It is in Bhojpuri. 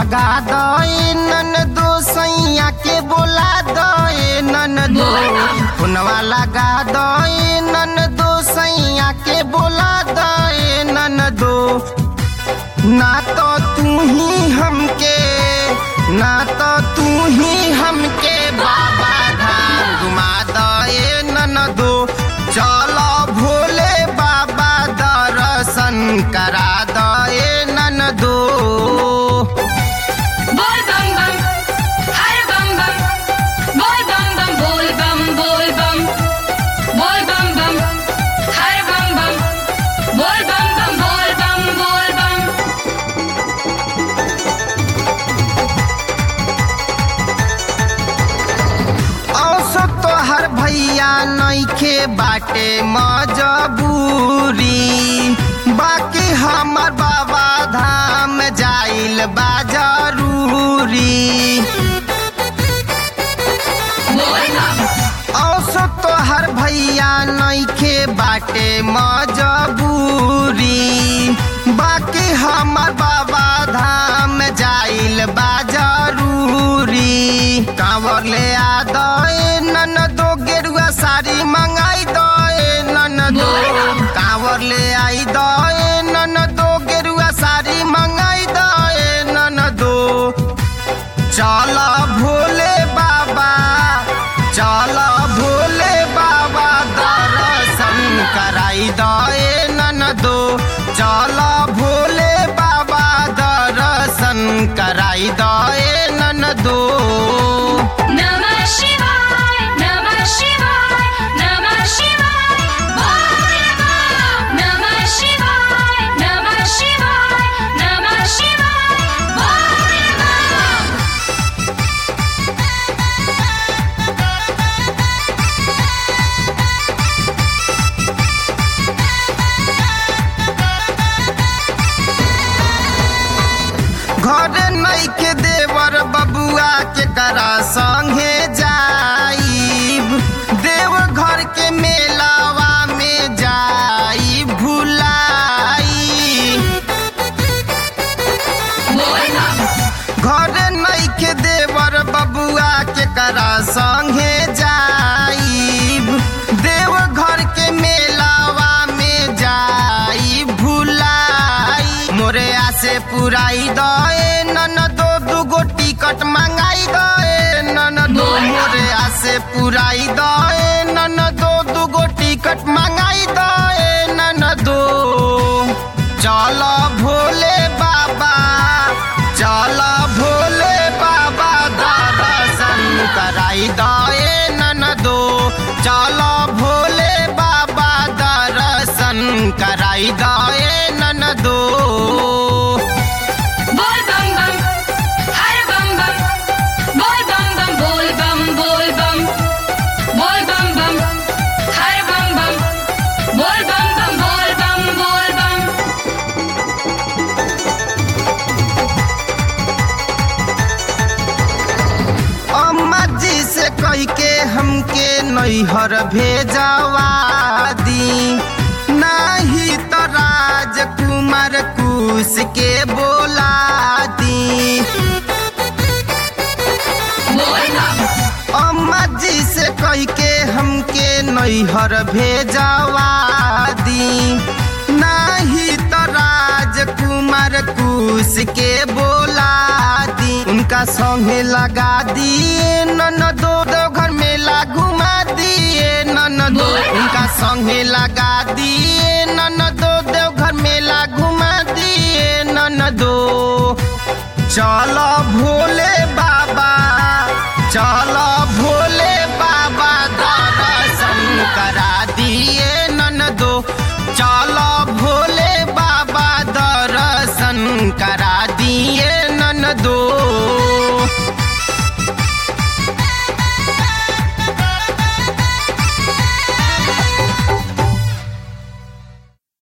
लगा दे नन दो सैया के बोला दे नन दो फोनवा लगा दे नन दो सैया के बोला दे नन दो ना तो तू ही हमके ना तो तू ही हमके बाबा धाम घुमा दे नन दो चलो भोले बाबा दर्शन करा दे नन दो बोल बम बम हर बम बम बोल बम बम बोल बम बोल बम बोल बम बम हर बम बम बोल बम बम बोल बम बोल बम औसो तोहर भैया नइखे बाटे मजबूरी बाकी हमर बाबा धाम जाइल बा जरूरी बोल बम औसो तोहर भैया नइखे बाटे मजबूरी बाकी हमर बाबा धाम जाइल बा जरूरी कांवर ले आ दे नन दो गेरुआ साड़ी मंगाई दे नन दो कांवर ले आई दे नन दो गेरुआ साड़ी मंगाई दे नन दो चल भोले बाबा चल भोले बाबा दर्शन कराई दे नन दो चल भोले बाबा दर्शन कराई दे नन दो नमः शिवाय नमः शिवाय नमः शिवाय बोल बम नमः शिवाय नमः शिवाय नमः शिवाय बोल बम घर नइखे देवर बबुआ के करा संगे जाइब देव घर के मेलावा में जाई भुलाई बोल बम घर नइखे देवर बबुआ के करा संगे जाइब देव घर के मेलावा में जाई भुलाई मोरे आसे पुराई दे नन दो दुगो टिकट मंगाई दे नन दो मोरे आसे पुराई दे नन दो दुगो टिकट मंगाई दे नन दो चल भोले बाबा चल भोले बाबा दर्शन कराई दे नन दो चल भोले बाबा दर्शन कराई दे नन दो बोल बम बम हर बम बम बोल बम बम बोल बम बोल बम बोल बम बम हर बम बम बोल बम बम बोल बम बोल बम अम्मा जी से कह के हमके नैहर भेजवा दी नाही तो राजकुमार कुश के बोला दी बोल बम अम्मा जी से कह के हमके नैहर भेजवा दी नाही तो राजकुमार कुश के बोला दी उनका संगे लगा दिए नन दो दो घर मेला घुमा दिए नन दो उनका संगे लगा दिए नन दो दो घर मेला घुमा दिए नन दो चल भोले बाबा चल